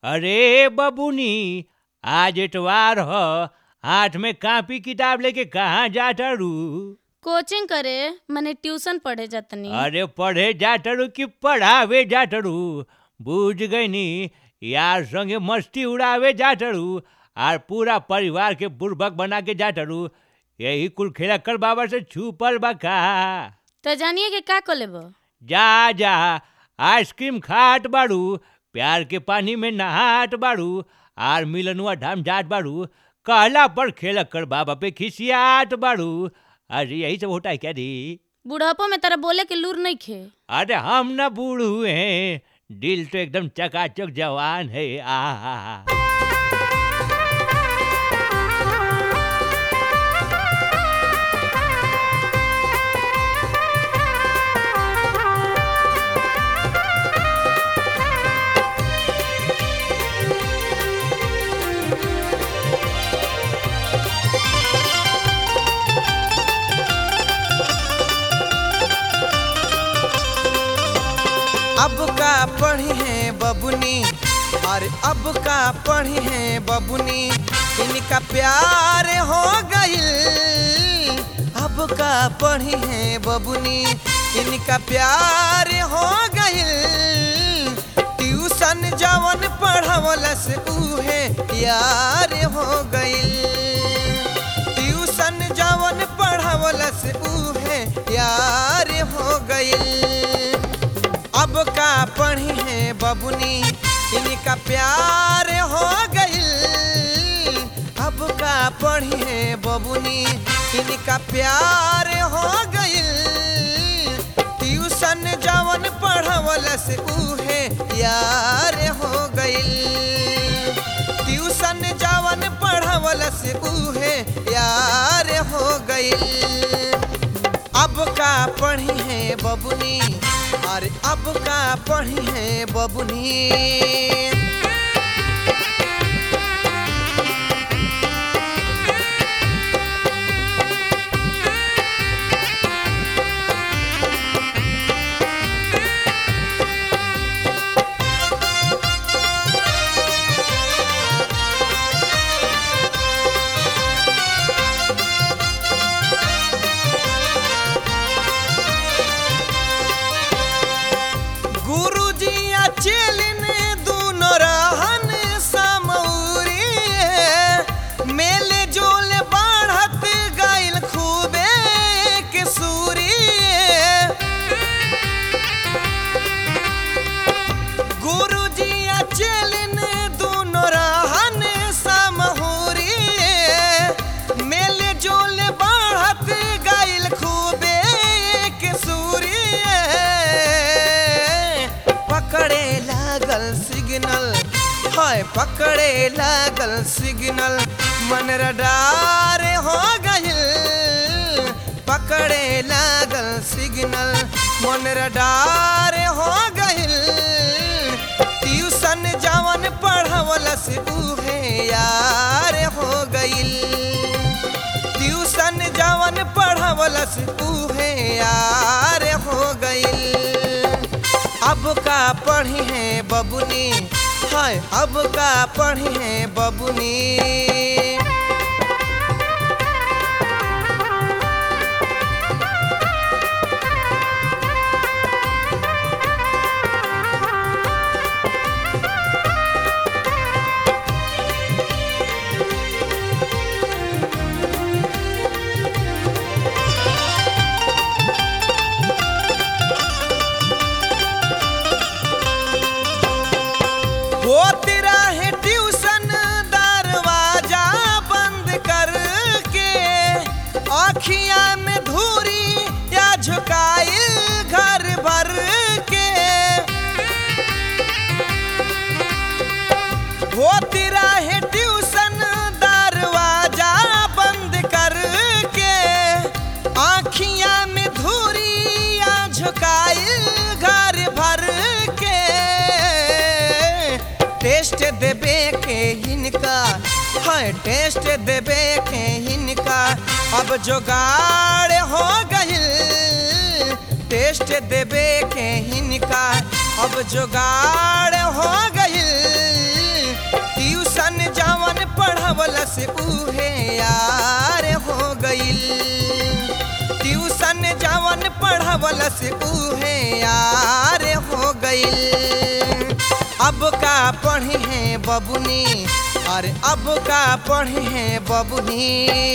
अरे बबुनी आज एतवार ह हाथ में कापी किताब लेके कहाँ जातारू कोचिंग करे मने ट्यूशन पढ़े जातनी अरे पढ़े जातारू कि पढ़ावे जातारू बूझ गईनी यार संगे मस्ती उड़ावे जातारू और पूरा परिवार के बुर्बक बना के जातारू यही कुल खेला कर बाबा से छुपल बा का तो जानिए कि का कर लेब जा जा आइसक्रीम खात बाड़ू प्यार के पानी में नहात बाड़ू आर मिलनुआ धाम जात बाड़ू कहला पर खेल कर बाबा पे खिसियात बाड़ू अरे यही सब होता है क्या दी बुढ़ापो में तेरा बोले के लूर नहीं खे अरे हम न बूढ़ हुए हैं दिल तो एकदम चकाचक जवान है आ अब का पढ़ी है बबुनी अरे अब का पढ़ी है बबुनी इनका प्यार हो गईल अब का पढ़ी है बबुनी इनका प्यार हो गईल ट्यूशन जवन पढ़वलस उहे यार हो गईल ट्यूशन जवन पढ़वलस उहे यार हो गईल अब का पढ़ी है बबुनी इनका प्यार हो गईल अब का पढ़ी है बबुनी इनका प्यार हो गईल ट्यूशन जवन पढ़वलस उहे यार हो गईल ट्यूशन जवन पढ़वलस उहे यार हो गईल अब का पढ़ी है बबुनी अरे अब का पढ़ी है बबुनी गुरुजी चेलिन दूनो रहन समौरी मेले जोल बाढ़त गाइल खूबे के सूरी गुरुजी चेलिन दूनो रहन समहुरी मेले जोल बाढ़त गाइल खूबे के सूरी पकड़े लागल सिग्नल हाय पकड़े लागल सिग्नल मन रडार हो गइल पकड़े लागल सिग्नल मन रडार हो गइल ट्यूशन जवन पढ़वलस उहे यार हो गइल ट्यूशन जवन पढ़वलस उहे यार हो गइल अब का पढ़ी है बबुनी हाय अब का पढ़ी है बबुनी होती रहे ट्यूशन दरवाजा बंद करके आखिया में धूरी या झुकाइल घर भर के होती रहे ट्यूशन दरवाजा बंद करके आखिया में धूरी या झुकाइल घर भर के टेस्ट देबे के हिनका हाय टेस्ट देबे के हिनका अब जोगाड़ हो गइल टेस्ट देबे के हिनका अब जुगाड़ हो गइल पढ़वल से उहे यार हो गईल ट्यूशन जवन पढ़वल से उहे यार हो गईल अब का पढ़ी है बबुनी अरे अब का पढ़ी है बबुनी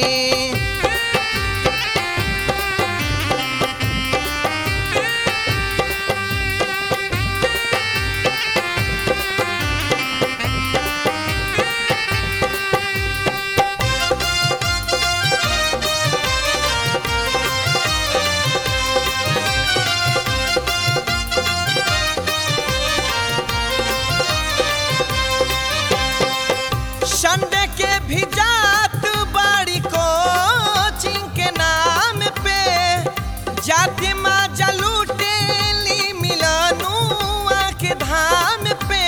संडे के भी जात बाड़ी कोचिंग के नाम पे जाति माँ जलूटेली मिलनुआ के धाम पे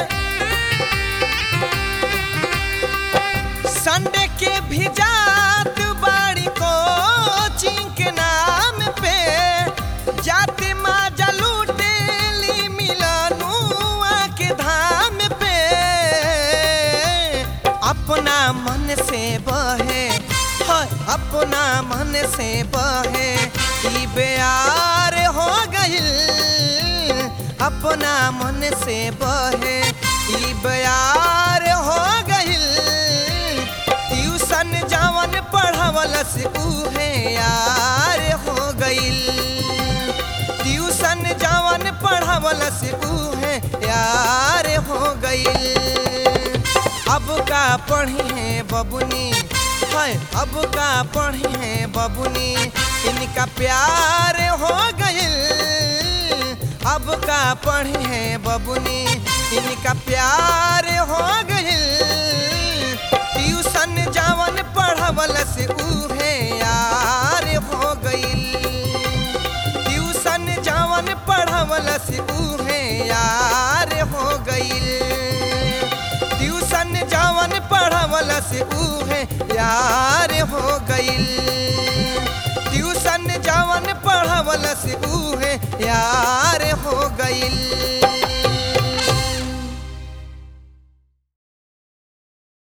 संडे के भी जात बाड़ी कोचिंग के नाम पे जाति माँ जलूटेली मिलनुआ के धाम पे अपना मन से बहे हाय अपना मन से बहे ई बेयार हो गइल अपना मन से बहे ई बेयार हो गइल ट्यूशन जवन पढ़वल से उहे यार हो गइल ट्यूशन जवन पढ़वल से उहे यार हो गइल अब का पढ़ी है बबुनी हाय अब का पढ़ी है बबुनी इनका प्यार हो गइल अब का पढ़ी है बबुनी इनका प्यार हो गइल ट्यूशन जवन पढ़वल से उहे यार हो गइल ट्यूशन जवन पढ़वल से उहे यार हो गइल ट्यूशन जवन पढ़वल से उहे यार हो गइल